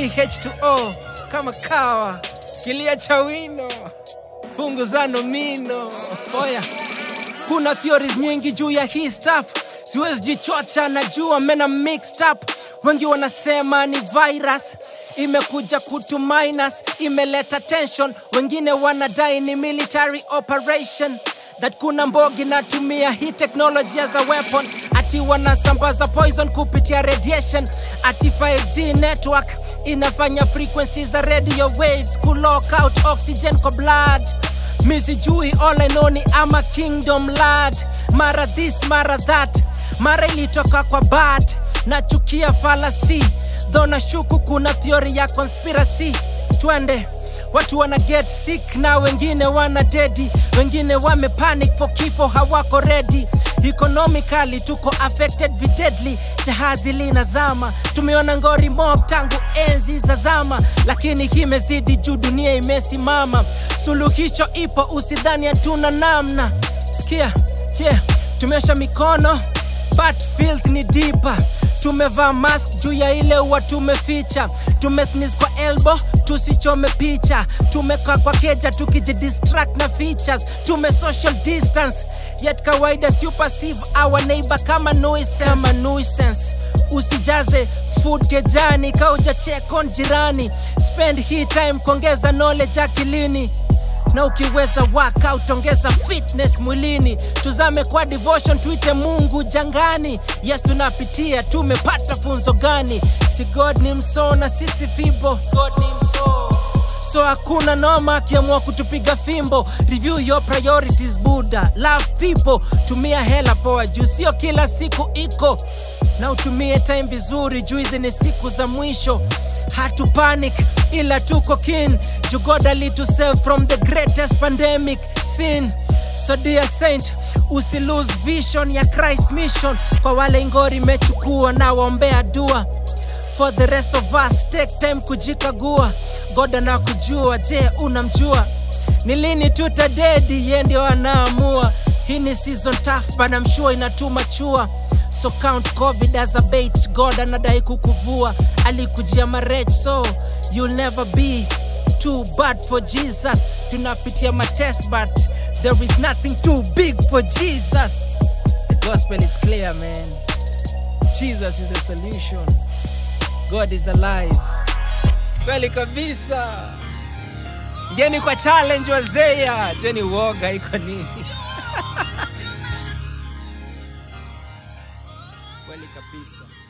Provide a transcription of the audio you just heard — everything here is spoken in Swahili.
baridi H2O kama kawa, kilia cha wino, fungu za nomino. Oya, kuna theories nyingi juu ya hii stuff, siwezi jichocha, najua mena mixed up. Wengi wanasema ni virus imekuja kutu minus, imeleta tension. Wengine wanadai ni military operation that kuna mbogi natumia hii technology as a weapon, ati wanasambaza poison kupitia radiation, ati 5G network inafanya frequencies za radio waves kulock out oxygen kwa blood mi sijui all I know ni ama kingdom lad mara this mara that mara ilitoka kwa bad nachukia falasi dho nashuku kuna theory ya conspiracy twende watu wana get sick na wengine wana dedi wengine wame panic for kifo hawako ready economically tuko affected videdly jahazi linazama tumeona ngori mob tangu enzi za zama lakini himezidi juu dunia imesimama suluhisho ipo usidhani hatuna namna sikia yeah. tumeosha mikono but filth ni deeper tumevaa mask juu ya ile uwa tumeficha tumesnis kwa elbo tusichome picha tumekaa kwa keja tukijidistract na features tume social distance yet kawaida si perceive our neighbor kama nuisance, kama nuisance. usijaze food kejani kauja check on jirani spend hii time kuongeza knowledge akilini na ukiweza workout ongeza fitness mwilini tuzame kwa devotion tuite mungu jangani yes tunapitia tumepata funzo gani si god ni msoo na sisi fibo god ni msoo so hakuna noma akiamua kutupiga fimbo review your priorities buda love people tumia hela poa juu sio kila siku iko na utumie time vizuri juu hizi ni siku za mwisho hatu panic ila tuko kin juu god alitusave from the greatest pandemic sin so dear saint usi lose vision ya christ mission kwa wale ngori imechukua na waombea dua for the rest of us take time kujikagua god anakujua je unamjua ni lini tutadedi ye ndio anaamua hii ni season tough but I'm sure inatuma chua so count covid as a bait god anadai kukuvua alikujia marech so you'll never be too bad for jesus tunapitia matest but there is nothing too big for jesus the gospel is clear man jesus is the solution god is alive kweli kabisa ngeni kwa challenge wazeya jeni uoga iko nini kweli kabisa